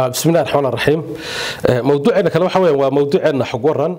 بسم الله الرحمن الرحيم موضوعنا kale waxa weeyaan waa mawduuceena xog waran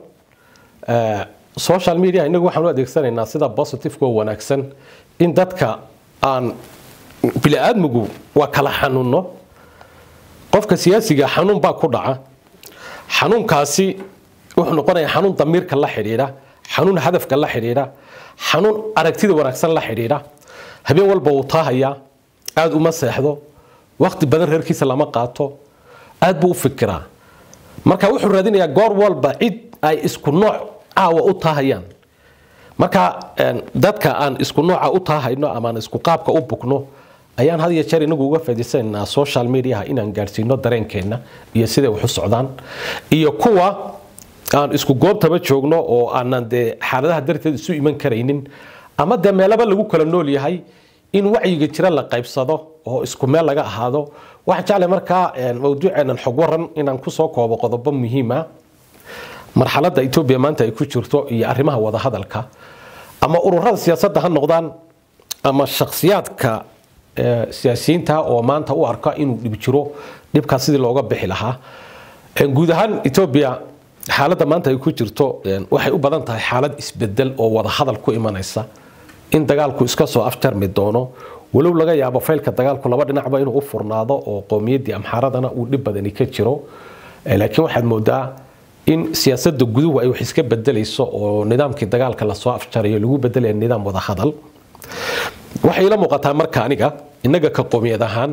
social media inagu waxaan u adeegsanaynaa sida positive oo wanaagsan in dadka aan bini aadmigu waa kala xanuuno qofka siyaasiga xanuun baa ku dhaca xanuunkaasi wuxuu noqonayaa xanuun damiirka la xidhiidha xanuun hadafka la xidhiidha xanuun aragtida wanaagsan la xidhiidha habeen walba wuu taahayaa aada uma seexdo waqti badan reerkiisa lama qaato aad buu u fikiraa marka wuxuu raadinayaa goor walba cid ay isku nooc caawa u taahayaan marka dadka aan isku nooca u taahayno ama aan isku qaabka u bugno ayaan had iyo jeer inagu uga faa'iidaysanaynaa social mediaha inaan gaadhsiino dareenkeenna iyo siday wax u socdaan iyo kuwa aan isku goobtaba joogno oo aanan dee xaaladaha darteed isu iman karaynin ama dee meelaba lagu kala nool yahay in wacyiga jira la qaybsado oo isku meel laga ahaado waxaan jeclay markaa mawduuceenan xog waran inaan kusoo koobo qodobo muhiima marxaladda etoobiya maanta ay ku jirto iyo arrimaha wadahadalka ama ururada siyaasadda ha noqdaan ama shakhsiyaadka siyaasiyiinta oo maanta u arka inuu dhib jiro dhibkaas sidii looga bixi lahaa guud ahaan etoobiya xaaladda maanta ay ku jirto waxay u badan tahay xaalad isbedel oo wadahadal ku imanaysa in dagaalku iska soo afjarmi doono walow laga yaabo faylka dagaalku laba dhinacba inuu u furnaado oo qowmiyaddii amxaaradana uu dhib badani ka jiro laakiin waxaad moodaa in siyaasadda guduhu ay wax iska bedelayso oo nidaamkii dagaalka lasoo afjarayo lagu bedelaya nidaam wadahadal waxay ila muuqataa marka aniga innaga ka qowmiyad ahaan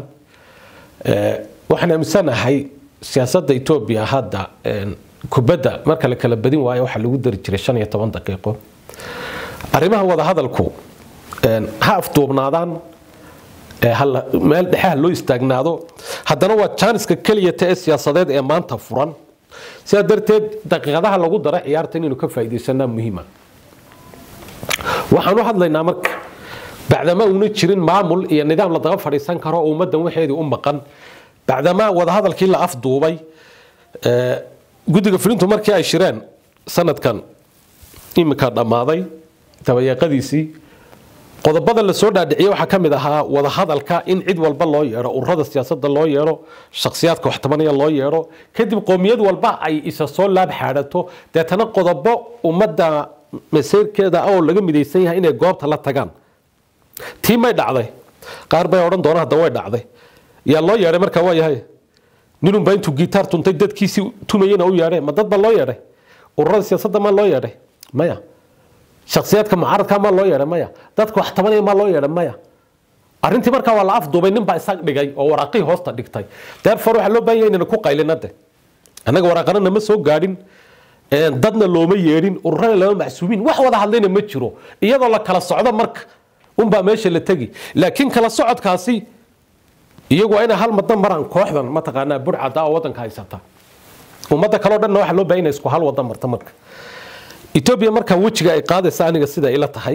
waxaan aaminsanahay siyaasadda etoobiya hadda kubadda marka la kala badin waayo waxaa lagu dari jiray shan iyo toban daqiiqo arrimaha wadahadalku ha afduubnaadaan meel dhexe ha loo istaagnaado haddana waa jaaniska keliyata ee siyaasadeed ee maanta furan sidaa darteed daqiiqadaha lagu dara ciyaarta inaynu ka faa'iidaysanaa muhiima waxaan u hadlaynaa marka bacdama uuna jirin maamul iyo nidaam la daba fadhiisan karo oo ummaddan waxeedii u maqan bacdama wadahadalkii la afduubay guddiga fulintu markii ay shireen sanadkan iminka dhammaaday dabayeeqadiisii qodobada la soo dhaadhiciyey waxaa ka mid ahaa wadahadalka in cid walba loo yeedho ururada siyaasadda loo yeedho shakhsiyaadka waxtabanaya loo yeedho kadib qowmiyad walba ay isa soo laab xaadhato deetana qodobo ummadda maseyrkeeda oo laga midaysan yahay inay goobta la tagaan tii may dhacday qaar bay odhan doona hadda way dhacday yaa loo yeedhay markaa waa yahay ninunbaa intuu gitaar tuntay dadkiisii tumayena u yeedhay ma dad baa loo yeedhay ururada siyaasadda maa loo yeedhay maya shakhsiyaadka mucaaradka maa loo yeedhay maya dadka wax tabanaya maa loo yeedhay maya arrintii markaa waa la afduubay nin baa isag dhigay oo waraaqihii hoosta dhigtay therefore waxaa loo baahan yahay inayna ku qaylina de annaga waraaqana nama soo gaadhin dadna looma yeedhin ururana lama macsuumiin wax wada hadlayna ma jiro iyadoo la kala socdo marka unbaa meesha la tegi laakiin kala socodkaasi iyagu waa inay hal madan maraan kooxdan mataqaanaa burcada oo waddanka haysata ummadda kaleo dhanna waxaa loo baahan yahay isku hal wada marta marka etoobiya markaa wejiga ay qaadaysa aniga sida ila tahay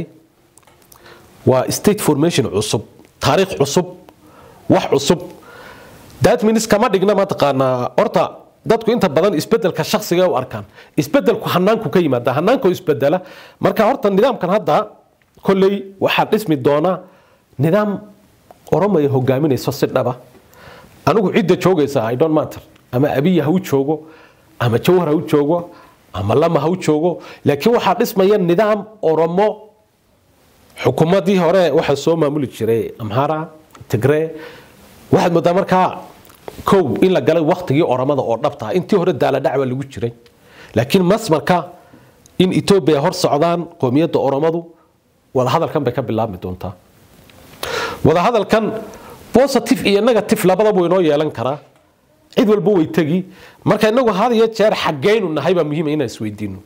waa state formation cusub taariikh cusub wax cusub that means kama dhigna mataqaanaa horta dadku inta badan isbedelka shakhsiga u arkaan isbedelku hanaanku ka yimaada hanaanku isbedela marka horta nidaamkan hadda kolley waxaa dhismi doona nidaam oromaya hogaaminayso si dhaba anigu cidda joogaysa i don't matter ama abiya ha u joogo ama jawhar ha u joogo ama lama ha u joogo laakiin waxaa dhismaya nidaam oromo xukuumadii hore waxaa soo maamuli jiray amhara tigree waxaad moodaa markaa kow in la galay waktigii oromada oo dhabta intii hore daaladhacba lagu jiray laakiin masmarka in etoobiya hor socdaan qoomiyadda oromadu wadahadalkan bay ka bilaabmi doontaa wadahadalkan positive iyo negative labadaba inoo yeelan karaa cid walba way tegi marka inagu had iyo jeer xaggaynu nahay baa muhiima inaan isweydiino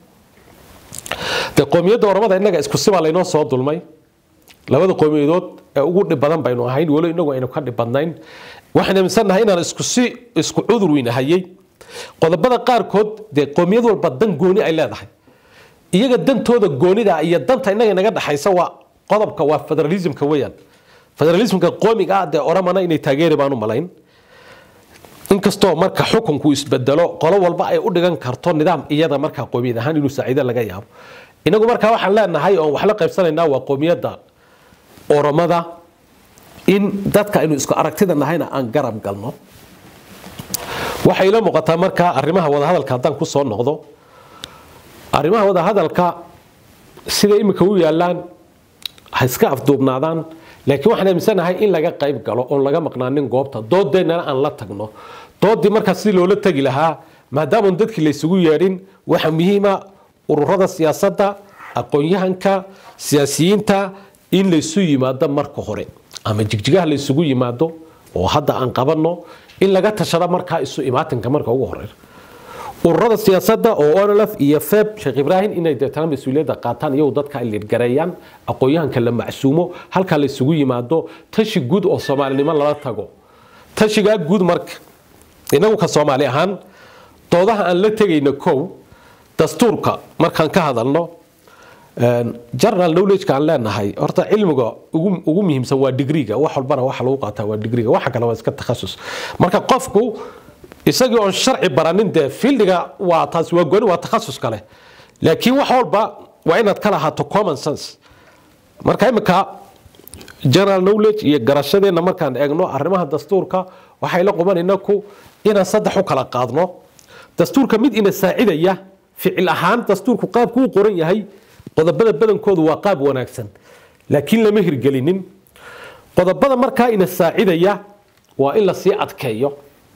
de qoomiyadda oromada innaga isku sibaa laynoo soo dulmay labada qowmiyadood ee ugu dhib badan baynu ahayn walo inagu aynu ka dhib badnayn waxaan aaminsannahay inaan isku si isku cudur weynahayay qodobada qaarkood dee qoomiyad walba dan gooni ay leedahay iyaga dantooda goonida iyo danta innaga inaga dhexaysa waa qodobka waa federalismka weeyaan federalismka qoomiga ah dee oromana inay taageeri baan u malayn inkastoo marka xukunku isbedelo qolo walba ay u dhigan karto nidaam iyada markaa qoomiyad ahaan inuu saaciido laga yaabo inagu markaa waxaan leenahay oon wax la qaybsanaynaa waa qoomiyadda oromada in dadka aynu isku aragtida nahayna aan garab galno waxay ila muuqataa markaa arrimaha wadahadalka haddaan ku soo noqdo arrimaha wadahadalka sida imika u yaalaan ha iska afduubnaadaan laakiin waxaan aaminsanahay in laga qayb galo oon laga maqnaanin goobta doodeennana aan la tagno doodii markaa si loola tegi lahaa maadaamaan dadkii laysugu yeedhin waxaa muhiima ururada siyaasadda aqoon-yahanka siyaasiyiinta in laysu yimaado marka hore ama jigjigaha laysugu yimaado oo hadda aan qabanno in laga tashado markaa isu imaatinka marka ugu horeeya ururada siyaasadda oo onlf iyo feb sheekh ibraahim inay deetana mas-uuliyadda qaataan iyagu dadka ay lidgareeyaan aqoon-yahanka la macsuumo halkaa laysugu yimaado tashi guud oo soomaalinimo lala tago tashigaa guud marka inagu ka soomaali ahaan doodaha aan la tegayno kow dastuurka markaan ka hadalno general knowledge-ka aan leenahay horta cilmiga ugu muhiimsan waa digriga wax walbana waxa lagu qaataa waa digriga waxa kale waa iska takhasus marka qofku isagii oon sharci baranin dee fieldiga waa taasi waa gooni waa takhasus kale laakiin wax walba waa inaad ka lahaato common sense marka imika general knowledge iyo garashadeenna markaan eegno arrimaha dastuurka waxay la qubanayna ku inaan saddex u kala qaadno dastuurka mid ina saacidaya ficil ahaan dastuurku qaabku u qoran yahay qodobada badankoodu waa qaab wanaagsan laakiin lama hirgelinin qodobada markaa ina saacidaya waa in lasii adkeeyo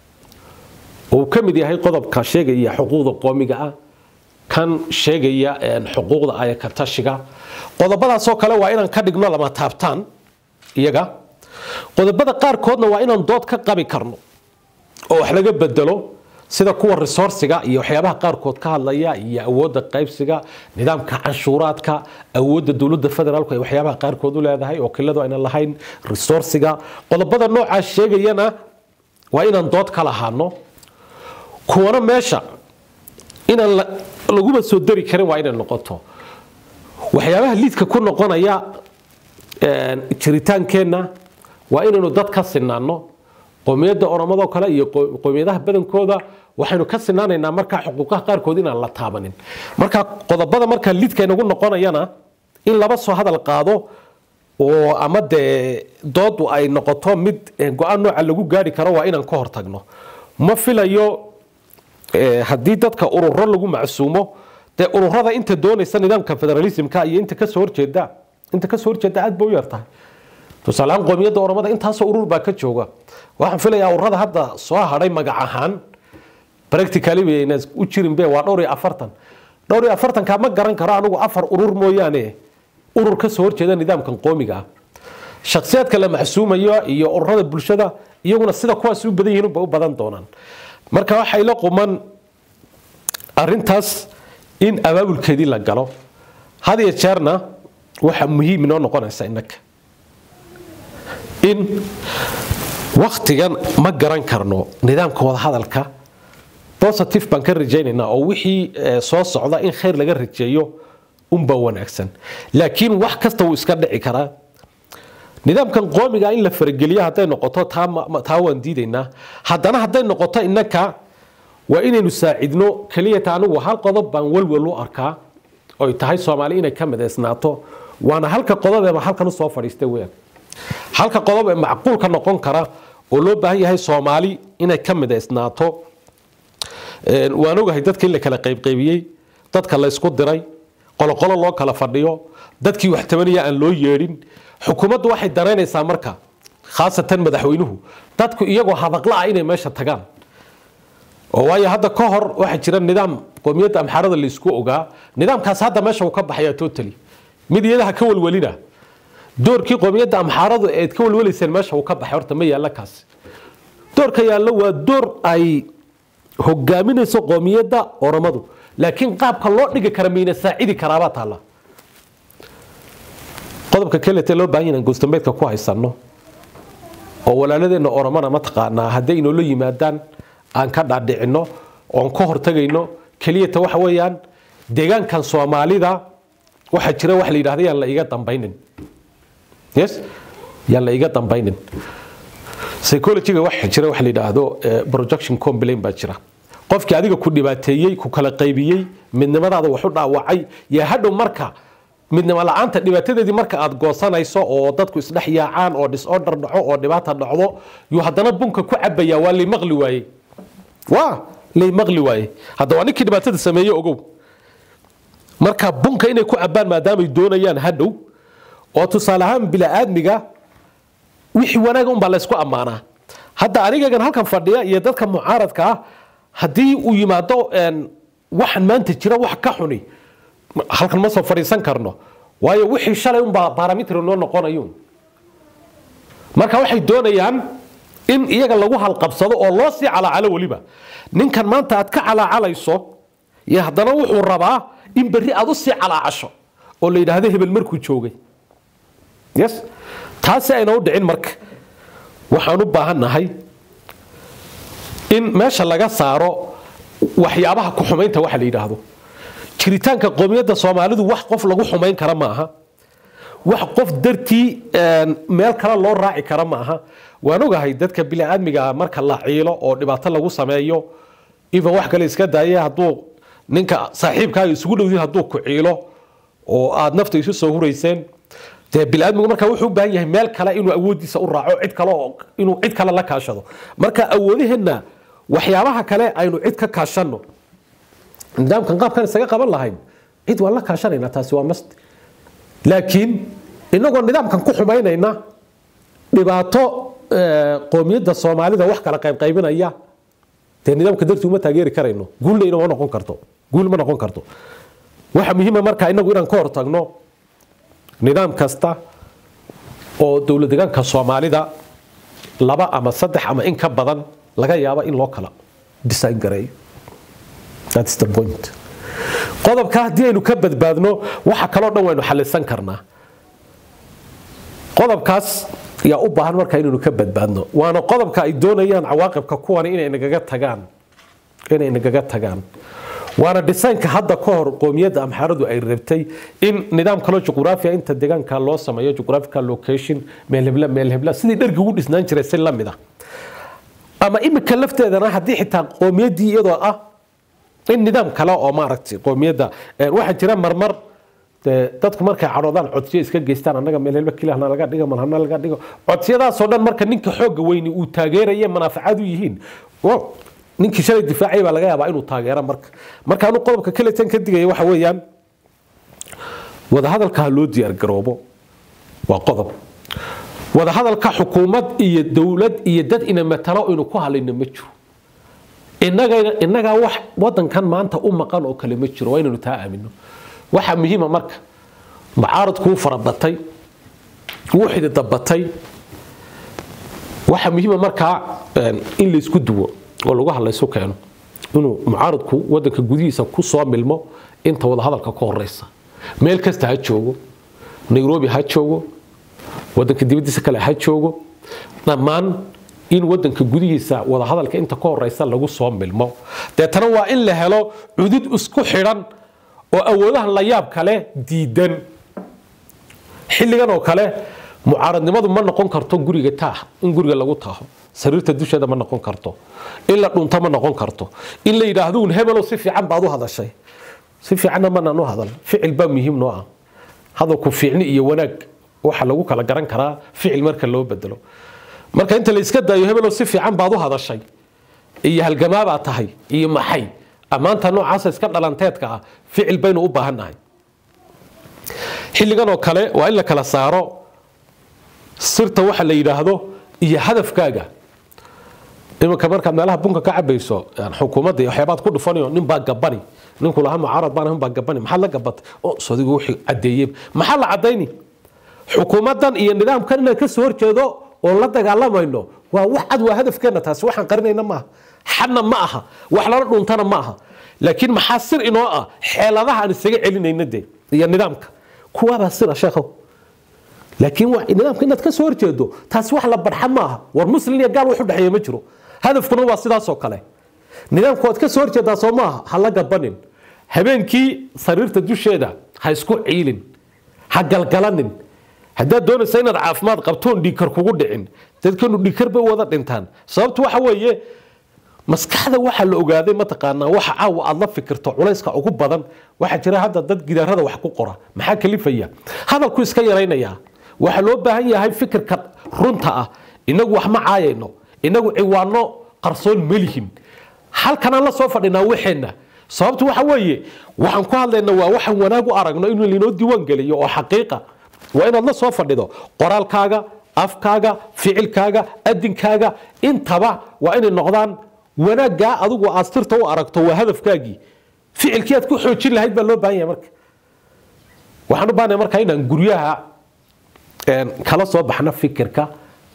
uu ka mid yahay qodobka sheegaya xuquuqda qoomiga ah kan sheegaya xuquuqda ayakatashiga qodobadaasoo kale waa inaan ka dhigno lama taabtaan iyaga qodobada qaarkoodna waa inaan dood ka qabi karno oo wax laga bedelo sida kuwa resourciga iyo waxyaabaha qaarkood ka hadlaya iyo awoodda qaybsiga nidaamka canshuuraadka awoodda dowladda federaalku ay waxyaabaha qaarkood u leedahay oo kiladu aynan lahayn resourciga qodobada noocaas sheegayana waa inaan dood ka lahaano kuwana meesha inaan laguba soo dari karin waa inay noqoto waxyaabaha liidka ku noqonaya jiritaankeenna waa inaynu dad ka sinaano qowmiyadda oromadoo kale iyo qowmiyadaha badankooda waxaynu ka sinaanaynaa markaa xuquuqaha qaarkood inaan la taabanin marka qodobada markaa liidka inagu noqonayana in laba soo hadal qaado oo ama dee doodu ay noqoto mid go-aan nooca lagu gaari karo waa inaan ka hortagno ma filayo haddii dadka ururo lagu macsuumo dee ururada inta doonaysa nidaamka federalismka iyo inta kasoo horjeeda inta kasoo horjeeda aad ba u yartahay tusaaleahaan qoomiyadda oromada intaasoo urur baa ka jooga waxaan filayaa ururada hadda soo hadhay magac ahaan practically bayna u jirin be waa dhowr iyo afartan dhowr iyo afartanka ma garan karo anigu afar urur mooyaane urur kasoo horjeeda nidaamkan qoomiga ah shaksiyaadka la maxsuumayo iyo ururada bulshada iyaguna sida kuwaas u badan yihiin ba u badan doonaan marka waxay la quman arintaas in abaabulkeedii la galo had iyo jeerna waxa muhiim inoo noqonaysa innaka in waktigan ma garan karno nidaamka wadahadalka positive baan ka rajaynaynaa oo wixii soo socda in khayr laga rajeeyo unba wanaagsan laakiin wax kasta wuu iska dhici karaa nidaamkan qoomiga in la farageliyo hadday noqoto taa waan diidaynaa haddana hadday noqoto innaka waa inaynu saacidno keliyata anigu hal qodob baan walwal u arkaa oy tahay soomaali inay ka midaysnaato waana halka qodobeeba halkan usoo fadhiista weyaan halka qodob ee macquulka noqon kara oo loo baahan yahay soomaali inay ka midaysnaato waan ogahay dadka in la kala qaybqaybiyey dadka la ysku diray qoloqolo loo kala fadhiyo dadkii wax tabanaya aan loo yeedhin xukuumaddu waxay danaynaysaa marka khaasatan madaxweynuhu dadku iyagoo hadaqla ah inay meesha tagaan oo waayo hadda ka hor waxaa jira nidaam qoomiyadda amxaarada laysku ogaa nidaamkaas hadda meesha uu ka baxayaa totally mid iyadaha ka walwalina doorkii qoomiyadda amxaaradu eed ka walwalayseen meesha uu ka baxay horta ma yaalla kaasi doorka yaallo waa door ay hogaaminayso qoomiyadda oromadu laakiin qaabka loo dhigi kara mayna saacidi karaabaa taalla qodobka kelete loo baahan yahay goostambeedka ku haysano oo walaaladeenna oromana mataqaanaa hadday inoola yimaadaan aan ka dhaadhicino oon ka hortagayno keliyata waxa weeyaan deegaankan soomaalida waxaa jira wax la yidhahda yaan la iga dambaynin yes yaan la iga dambaynin psychologyga waxa jira wax la yidhaahdo projection complain baa jira qofkii adiga ku dhibaateeyey ku kala qaybiyey midnimadaada wax u dhaawacay yaa hadhow marka midnimo la-aanta dhibaatadeedii marka aad goosanayso oo dadku isdhex yaacaan oo disorder dhaco oo dhibaata dhacdo yuu haddana bunka ku cabaya waa li maqli waayey waa lay maqli waaye hadda waa ninkii dhibaatada sameeye ogow marka bunka inay ku cabbaan maadaamay doonayaan hadhow oo tusaale ahaan bila'aadmiga wixii wanaaga unbaa laysku ammaanaa hadda anigagan halkan fadhiya iyo dadka mucaaradka ah haddii uu yimaado waxan maanta jira wax ka xuni halkan ma soo fadhiisan karno waayo wixii shalay unbaa baaramitri noo noqonayo marka waxay doonayaan in iyaga lagu halqabsado oo loo sii calaacalo weliba ninkan maanta aad ka calaacalayso iyo haddana wuxuu rabaa in berri aad u sii calaacasho oo la yidhaahdo hebel markuu joogay yes taasi ayna u dhicin marka waxaan u baahannahay in meesha laga saaro waxyaabaha ku xumaynta waxa la yidhaahdo jiritaanka qoomiyadda soomaalidu wax qof lagu xumayn kara ma aha wax qof dartii meel kale loo raaci kara ma aha waan ogahay dadka biniaadmiga marka la ciilo oo dhibaato lagu sameeyo even wax kale iska daaya hadduu ninka saaxiibkaaga isugu dhowdin hadduu ku ciilo oo aad nafta isu soo hurayseen dee biniaadmigu marka wuxuu u baahan yahay meel kale inuu awoodiisa u raaco cid kale oo inuu cid kale la kaashado marka awoodaheenna waxyaabaha kale aynu cid ka kaashanno nidaamkan qaabkan isaga qaban lahayn cid waan la kaashanaynaa taasi waa mast laakiin inagoo nidaamkan ku xumaynayna dhibaato qoomiyadda soomaalida wax kala qaybqaybinaya dee nidaamka dartii uma taageeri karayno guulna inama noqon karto guul ma noqon karto waxa muhiima marka inagu inaan ka hortagno nidaam kasta oo dowlad deegaanka soomaalida laba ama saddex ama in ka badan laga yaabo in loo kala design gareeyo that's the point qodobka haddii aynu ka badbaadno waxa kaloo dhan waynu xalisan karnaa qodobkaas yaa u baahan marka inaynu ka badbaadno waana qodobka ay doonayaan cawaaqibka kuwani inay nagaga tagaan inay nagaga tagaan waana dhisaynka hadda ka hor qoomiyadda amxaaradu ay rabtay in nidaam kaloo juqraafiya inta deegaanka loo sameeyo juqraafical location meelhebla meelhebla sidii dhargi ugu dhisnaan jiray si lamid ah ama imika lafteedana haddii xitaa qoomiyaddii iyadoo ah in nidaam kale oo maaragtay qoomiyadda waxaa jira marmar dadku markay cadhoodaan codsiyo iska geystaan annaga meelhelba kilahna laga dhigo malhana laga dhigo codsiyadaasoo dhan marka ninka xoogga weyni uu taageeraya manaafacaad u yihiin ninkii shalay difaacay baa laga yaabaa inuu taageero marka marka anu qodobka kaletan ka digaya waxa weeyaan wadahadalka ha loo diyaargaroobo waa qodob wadahadalka xukuumad iyo dowlad iyo dad ina matalo inu ku halayno ma jiro inagaa wax wadankan maanta u maqan oo kale ma jiro waa inaynu taa aamino waxaa muhiima marka mucaaradkuu farabatay wuu xididabatay waxaa muhiima markaa in laysku duwo oo lagu hadlaysu keeno inuu mucaaradku wadanka gudihiisa ku soo milmo inta wadahadalka ka horeysa meel kasta ha joogo nairobi ha joogo wadanka dibadiisa kale ha joogo dhammaan in wadanka gudihiisa wadahadalka inta ka horeysa lagu soo milmo deetana waa in la helo cudud isku xidhan oo awoodahan la yaab kale diidan xilligan oo kale mucaaradnimadu ma noqon karto guriga taah in guriga lagu taaho sariirta dusheeda ma noqon karto in la dhunto ma noqon karto in la yidhaahdo un hebelow si fiican baad u hadashay si fiicanna manaan u hadal ficil baa muhiim noo ah hadalku fiicni iyo wanaag waxa lagu kala garan karaa ficil marka loo bedelo marka inta la iska daayo hebelow si fiican baad u hadashay iyo halgamaabaad tahay iyo maxay ammaanta noocaasa iska dhalanteedka ah ficil baynu u baahannahay xilligan oo kale waa in la kala saaro sirta waxa la yidhaahdo iyo hadafkaaga iminka markaad meelaha bunka ka cabayso xukuumadda iyo waxyaabaad ku dhufanayo nin baa gabani ninku lahaa mucaarad baan baa gabani maxaad la gabatay oo sodigu wixii caddeeyey maxaa la caddayni xukuumaddan iyo nidaamkan inaan ka soo horjeedo oo la dagaalamayno waa wax cad waa hadafkeenna taasi waxaan qarinayna maaha xadna ma aha wax lala dhuntana ma aha laakiin maxaa sir inoo ah xeeladaha aan isaga celinayna de iyo nidaamka kuwaabaa sira sheekhow laakiin nidaamka inaad ka soo horjeedo taasi wax la barxa ma aha war muslim iyo gaal wax u dhexeeya ma jiro hadafkuna waa sidaasoo kale nidaamku waad ka soo horjeedaa soo maaha ha la gabanin habeenkii sariirta dusheeda ha isku ciilin ha galgalanin haddaad doonaysa inaad caafimaad qabtoon dhiikar kugu dhicin dadkanu dhiikar bay wada dhintaan sababtu waxa weeye maskaxda waxaa la ogaaday mataqaanaa waxa caawa aad la fikirto culayska ugu badan waxaa jira hadda dad gidaarada wax ku qora maxaa kalifaya hadalku iska yaraynayaa waxaa loo baahan yahay fikirka runta ah inagu wax ma caayayno inagu ciwaano qarsoon melihin halkanaan la soo fadhinaa waxeenna sababtu waxa weeye waxaan ku hadlaynaa waa waxaan wanaag u aragno inuu linoo diiwaan geliyo oo xaqiiqa waa inaad la soo fadhido qoraalkaaga afkaaga ficilkaaga adinkaaga intaba waa inay noqdaan wanaaggaa adigu aad sirta u aragto waa hadafkaagii ficilkii aad ku xoojin lahayd baa loo baahan yahay marka waxaan u baahnay marka inaan guryaha kala soo baxno fikirka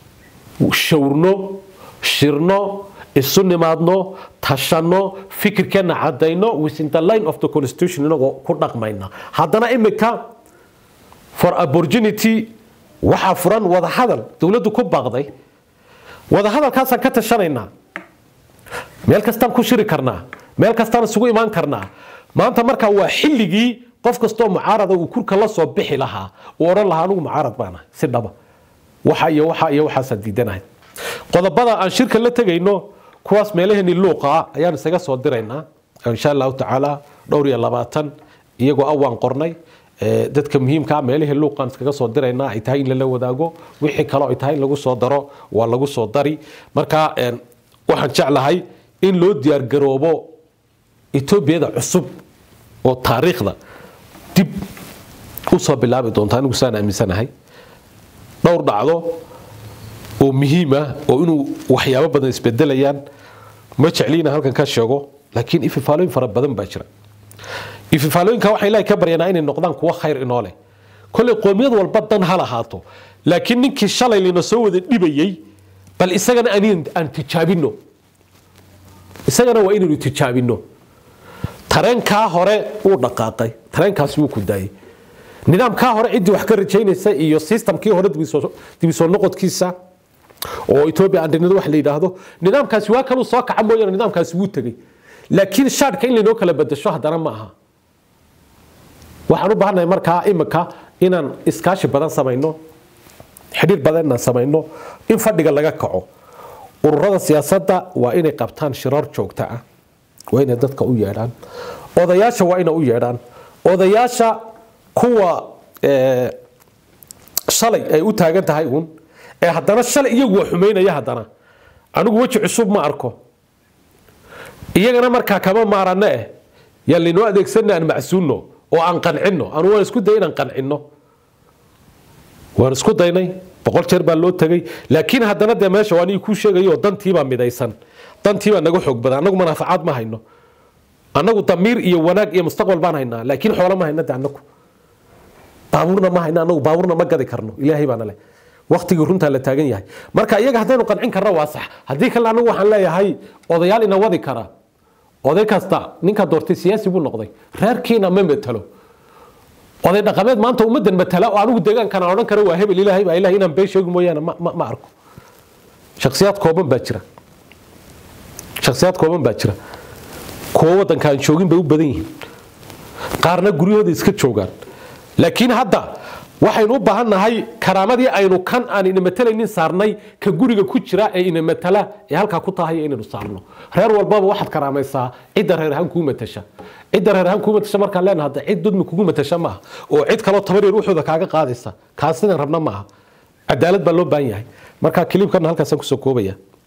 shawrno shirno isu nimaadno tashanno fikirkeenna cadayno within the line of the constitution inagoo ku dhaqmayna haddana imika for opportunity waxaa furan wadahadal dowladdu ku baaqday wadahadalkaasaan ka tashanaynaa meel kastaan ku shiri karnaa meel kastaan isugu imaan karnaa maanta markaa waa xilligii qof kastoo mucaarada uu kurka la soo bixi lahaa uu odhan lahaa anigu mucaarad baana si dhaba waxa iyo waxa iyo waxaasaan diidanahay qodobada aan shirka la tegayno kuwaas meelaheenii luuqa ayaan isaga soo diraynaa insha allahu tacaala dhowr iyo labaatan iyagoo awaan qornay dadka muhiimkaa meelihii luuqaan iskaga soo diraynaa ay tahay in lala wadaago wixii kaloo ay tahay in lagu soo daro waa lagu soo dari marka waxaan jeclahay in loo diyaargaroobo etoobiyada cusub oo taariikhda dib u soo bilaabi doonta anigu saan aaminsanahay dhowr dhacdo oo muhiima oo inuu waxyaabo badan isbedelayaan ma jecliina halkan ka sheego laakiin ififaalooyin fara badan baa jira ififaalooyinka waxaa ilaahay ka baryanaa inay noqdaan kuwo khayr inoo leh kolley qoomiyad walba dan ha lahaato laakiin ninkii shalay lina soo wada dhibayey bal isagana aan tijaabino isagana waa inaynu tijaabino tareenkaa hore wuu dhaqaaqay tareenkaasi wuu ku daayey nidaamkaa hore ciddii wax ka rajaynaysa iyo systemkii hore dibisoo noqodkiisa oo ethiopia andinado wax la yidhaahdo nidaamkaasi waa kaluu soo kaca mooyaane nidaamkaasi wuu tegey laakiin shaadhka in laynoo kala bedasho haddana ma aha waxaan u baahannahay markaa imika inaan iskaashi badan samayno xidhiir badan inaan samayno in fadhiga laga kaco ururada siyaasadda waa inay qabtaan shirar joogto ah waa inay dadka u yeedhaan odayaasha waa inay u yeedhaan odayaasha kuwa shalay ay u taagan tahay uun ee haddana shalay iyagu waa xumaynaya haddana anigu weji cusub ma arko iyagana markaa kama maarano eh yaa laynoo adeegsana aan macsuulno oo aan qancinno anu waan isku day inaan qancinno waan isku daynay boqol jeer baa loo tegay laakiin haddana dee meesha waa anii kuu sheegayo dantiibaa midaysan dantiibaa naga xoog badan annagu manaafacaad ma hayno annagu damiir iyo wanaag iyo mustaqbal baan haynaa laakiin xoolo ma hayna de annagu baabuurna ma hayna annagu baabuurna ma gadi karno ilaahay baana leh waktigii runtaa la taagan yahay marka iyaga haddaynu qancin karno waa sax haddii kale anagu waxaan leeyahay odayaal ina wadi kara oday kasta ninka doortay siyaasi buu noqday reerkiina ma metelo oday dhaqameed maanta ummadan matala oo anigu deegaankana odhan kara waa hebel ilaahay baa ilahay inaan been sheegi mooyaane ma arko shaksiyaad kooban baa jira shaksiyaad kooban baa jira kuwo waddanka aan joogin bay u badan yihiin qaarna guryahooda iska joogaan laakiin hadda waxaynu u baahan nahay karaamadii aynu kan aan ina matalaynin saarnay ka guriga ku jira ee ina matala ee halkaa ku tahay inaynu saarno reer walbaba waxaad karaamaysaa cidda reer ahaan kuu matasha cidda reer ahaan kuu matasha markaan leenahay hadda cid dudmi kugu matasha maaha oo cid kaloo tabar yar wuxuuda kaaga qaadaysa kaas sidaan rabna maaha cadaalad baa loo baahan yahay marka kiliibkana halkaasaan kusoo koobaya